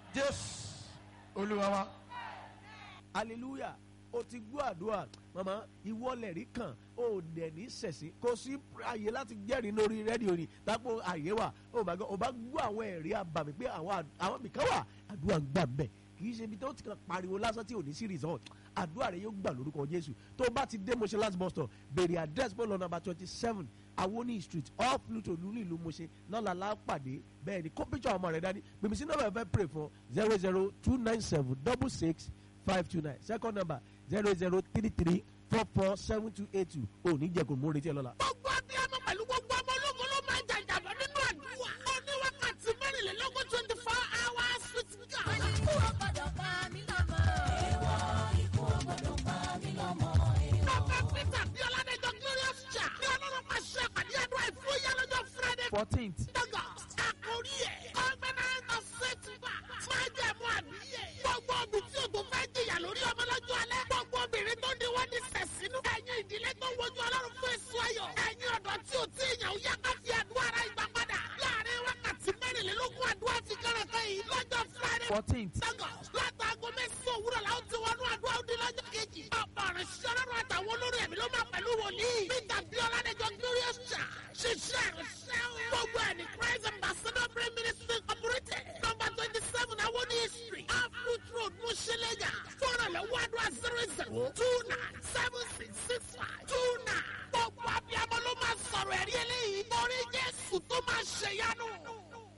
jésù olúwa wa. hallelujah o ti gbọ́ àdúrà mama ìwọlẹ̀ rí kan o dẹ̀ ní sẹ̀sìn kò sí àyè láti jẹ́rìí lórí rédíò ni dápò àyè wà o bá gbọ́ o bá gbọ́ àwọn ẹ̀rí àbàmì pé àwọn àd- àwọn mìkan wà àdúrà ń gbà mbẹ̀ kì í ṣe ibi tó ti kàn pariwo lásán tí ò ní sí result àdúrà rẹ yóò gbà lórúkọ jésù tó o bá ti dé moshe last bus stop béèrè address bọ́ọ̀lù number twenty seven awoni street off pluto lulu ìlú moshe lọ́la lápàdé bẹ́ẹ̀ ni kó picture àwọn ọmọ rẹ dání gbèmí sí nọ́mbà ẹ̀fẹ́ pray fún zero zero two nine seven double six five two nine second number zero zero three three four four seven two eight two ò ní jẹ́ kó mú retí ẹ lọ́la. gbogbo abiyamọ pẹ̀lú gbogbo ọmọ ológun ló máa ń jàjàbọ̀ nínú àdúrà. ó ní wákàtí mẹ́rìnlélógún twenty four hours with God. Ikú ò gbọdọ̀ pa mí lọ́mọ. Èèwọ̀ ikú ò gbọdọ̀ pa mí lọ́mọ. Prophet Peter bí Ọládẹ́jọ́ Glorious Cha ní ọlọ́run máa ṣe àpàdé àdúrà ìfúyà lọ́jọ́ Friday fourteenth August. Àkórí ẹ̀ Covenant of Setback. Máa jẹ́ mú àbíyẹ̀. Gbogbo obì tí o tó fẹ́ jìyà lórí ọmọ lọ́jọ́ alẹ́. Gbogbo obìnrin tó ní wọ́n ní sẹ̀sínú. Ẹ̀yin ìdílé tó wojú ọlọ́run fún èso ayọ̀. Ẹ̀yin ọ̀dọ́ tí o tí èèyàn yá ká fi àdúrà ara ìgbà padà. Láàárín wákàtí mẹ́rìnlélógún àdúrà ti kẹ́rẹ̀kẹ́ yìí lọ́jọ́ Friday fourteenth Lagos látàgọ mẹ́sàn-án òwúrọ̀ làwọn ti wọnú àdúrà òde lọ́jọ́ kejì. ọ̀pọ̀ ọ̀rẹ́ ṣiṣẹ́ lọ́rùn àtàwọn olórí ẹ̀mí ló máa pẹ̀lú wòlíì. Peter Biola Dẹjọ́ Glorious Church ṣiṣẹ́ ìrìnsẹ̀